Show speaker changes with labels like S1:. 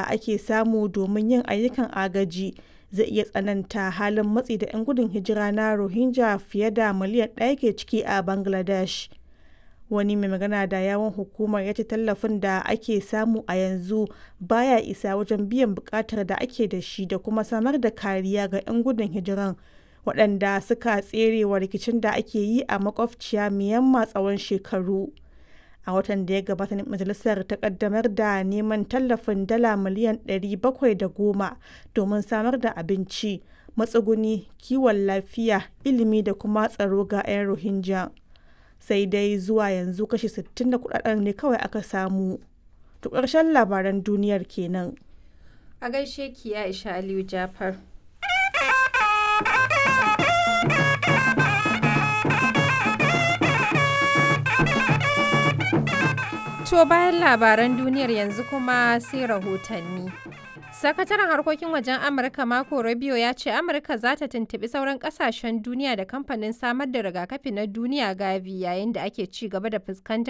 S1: da ake samu domin yin ayyukan agaji zai iya tsananta halin matsi da 'yan gudun hijira na Rohingya fiye da miliyan ɗaya ke ciki a Bangladesh. Wani mai magana da yawun hukumar ya ce tallafin da ake samu a yanzu baya isa wajen biyan buƙatar da ake da shi da kuma samar da kariya ga 'yan gudun hijiran waɗanda suka tsere wa rikicin da ake yi a makwabciya Myanmar tsawon shekaru. A watan da ya gabata ne majalisar ta kaddamar da neman tallafin dala miliyan 710 domin samar da abinci, matsuguni, kiwon lafiya, ilimi da kuma tsaro ga 'yan Rohingya. Sai dai zuwa yanzu kashi 60 na kudaden ne kawai aka samu. To ƙarshen labaran duniyar kenan.
S2: A gaishe ki Aisha Aliyu Jafar. To bayan labaran duniyar yanzu kuma sai rahotanni. Sakataren harkokin wajen Amurka Marco Rubio ya ce Amurka za ta tuntuɓi sauran ƙasashen duniya da kamfanin samar da rigakafi na duniya Gavi yayin da ake ci gaba da fuskantar